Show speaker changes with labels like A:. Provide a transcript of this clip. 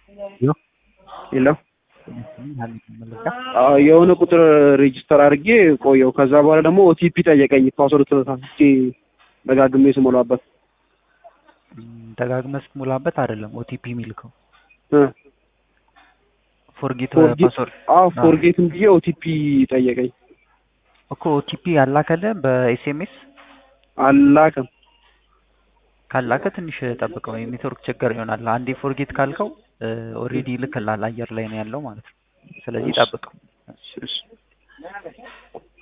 A: የለም የሆነ ቁጥር ሬጅስተር አድርጌ ቆየው። ከዛ በኋላ ደግሞ ኦቲፒ ጠየቀኝ። ፓስወርድ ተሳስቼ ደጋግሜ ስሞላበት
B: ደጋግመህ ስትሞላበት አይደለም ኦቲፒ የሚልከው
A: እ
B: ፎርጌት
A: ፎርጌት
B: ፓስወርድ
A: አዎ ፎርጌትም ብዬ ኦቲፒ ጠየቀኝ።
B: እኮ ኦቲፒ ያላከልህ በኤስኤምኤስ
A: አላቅም
B: ካላከ ትንሽ ጠብቀው፣ የኔትወርክ ችግር ይሆናል። አንዴ ፎርጌት ካልከው ኦልሬዲ ይልክልሃል፣ አየር ላይ ነው ያለው ማለት ነው። ስለዚህ ጠብቀው።
A: እሺ፣ እሺ።